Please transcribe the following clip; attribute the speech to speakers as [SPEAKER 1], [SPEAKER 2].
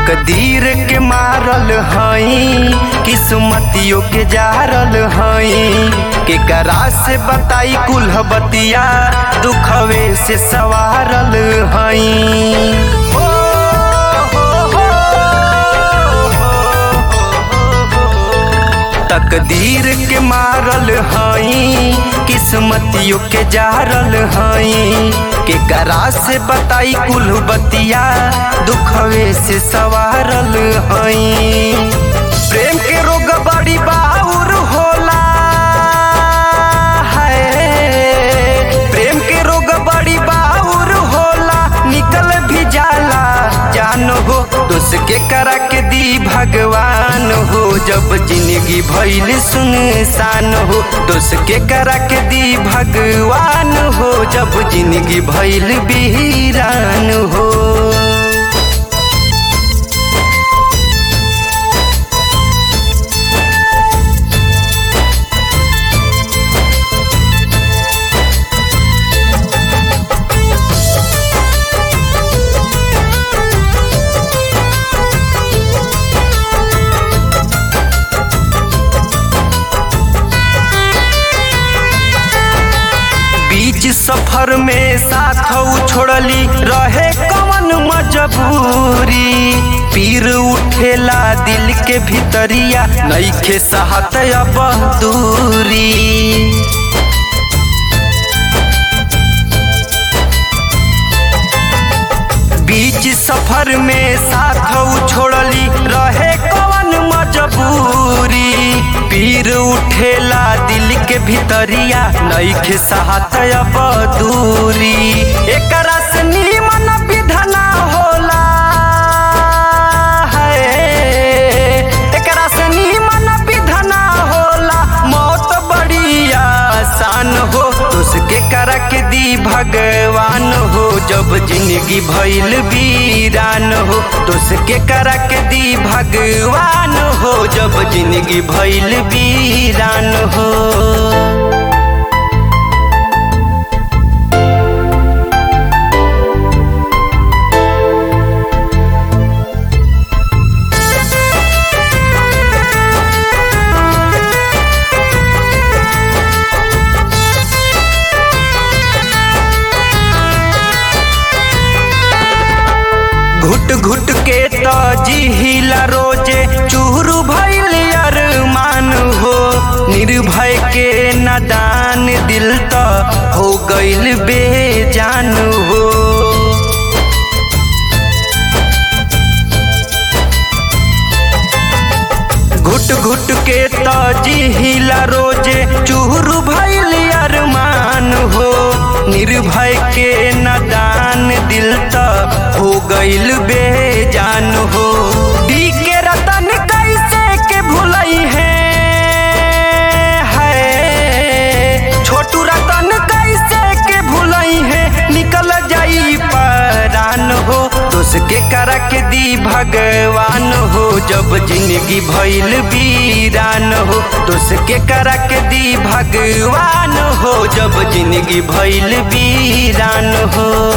[SPEAKER 1] तकदीर के मारल हई किस्मतियों के जारल हई के करा से बताई कुल्ह बतिया दुखवे से सवारल हई ओ, हो, हो, तकदीर के मारल हई किस्मतियों के जारल हई के करा से बताई कुल बतिया दुखवे से सवारल हई प्रेम के रोग बड़ी बाउर होला है प्रेम के रोग बड़ी बाउर होला निकल भी जाला जान हो दोस्त के करा के दी भगवान हो जब जिंदगी भइल सुनसान हो दोस्त के करा के दी भगवान हो जब जिंदगी भइल बीरान हो बीच सफर में साथ छोड़ली रहे कवन मजबूरी पीर उठेला दिल के भीतरिया नईखे सहत अब दूरी बीच सफर में साथ छोड़ली रहे कवन मजबूरी पीर उठेला दिल के भीतरिया नईखे सहत अब दूरी एकरा से नीमन विधना होला है एकरा से नीमन विधना होला मौत बड़ी आसान हो उसके करा के दी भगवान हो जब जिंदगी भइल वीरान हो उसके करा के दी भगवान हो जब जिंदगी भइल वीरान हो घुट घुट के तो जिहिला रोजे चूरू भइल अरमान हो निर्भय के नादान दिल तो हो गइल बेजान हो घुट घुट के तो जिहिला रोजे चूरू भइल अरमान हो निर्भय के नादान दिल तो हो गइल बेजान हो दी के रतन कैसे के भुलई है है छोटू रतन कैसे के भुलई है निकल जाई परान हो दोस्त के करा के दी भगवान हो जब जिंदगी भइल वीरान हो दोस्त के करा के दी भगवान हो जब जिंदगी भइल वीरान हो